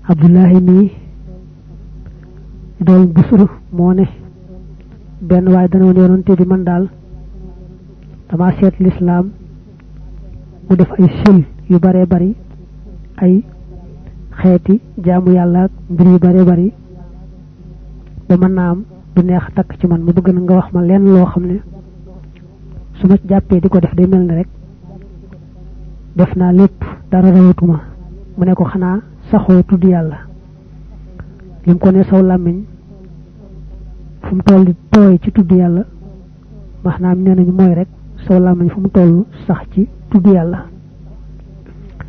abdullahi mi dool busru moo ne benn waaye dana woon yonante bi man daal dama seet lislaam mu def ay sil yu bare bari ay xeeti jaamu yàlla ak mbir yu bare bari ba mën naa am du neex takk ci man mu bëgg na nga wax ma lenn loo xam ne su ma jàppee di ko def day mel ni rek def naa lépp dara rawatuma mu ne ko xanaa saxoo tudd yàlla lim ko ne saw làmmiñ fu mu toll tooy ci tudd yàlla maanaam nee nañu mooy rek saw làmmiñ fu mu toll sax ci tudd yàlla